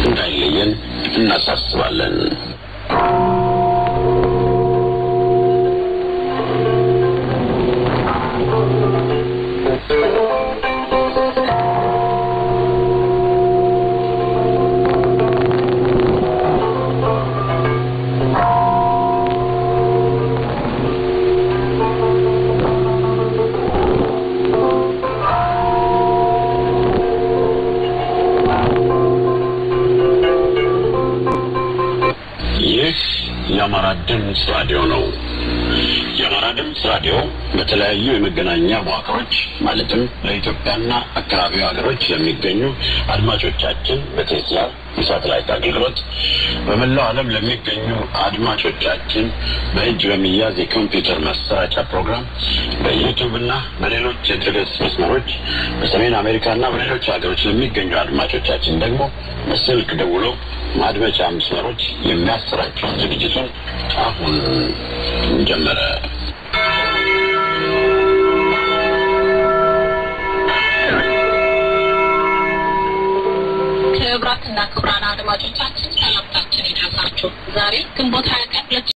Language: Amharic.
እንዳይለየን እናሳስባለን። ይህ የአማራ ድምፅ ራዲዮ ነው። የአማራ ድምፅ ራዲዮ በተለያዩ የመገናኛ መዋቅሮች ማለትም ለኢትዮጵያና አካባቢው ሀገሮች ለሚገኙ አድማጮቻችን በቴስላ የሳተላይት አገልግሎት በመላው ዓለም ለሚገኙ አድማጮቻችን በእጅ በሚያዝ የኮምፒውተር ማሰራጫ ፕሮግራም በዩቱብ እና በሌሎች የድረገጽ መስመሮች በሰሜን አሜሪካና በሌሎች ሀገሮች ለሚገኙ አድማጮቻችን ደግሞ በስልክ ደውሎ ማድመጫ መስመሮች የሚያሰራጨውን ዝግጅቱን አሁን ጀመረ። ክቡራትና ክቡራን አድማጮቻችን ሰላምታችን ይድረሳችሁ። ዛሬ ግንቦት ሀያ ቀን ሁለት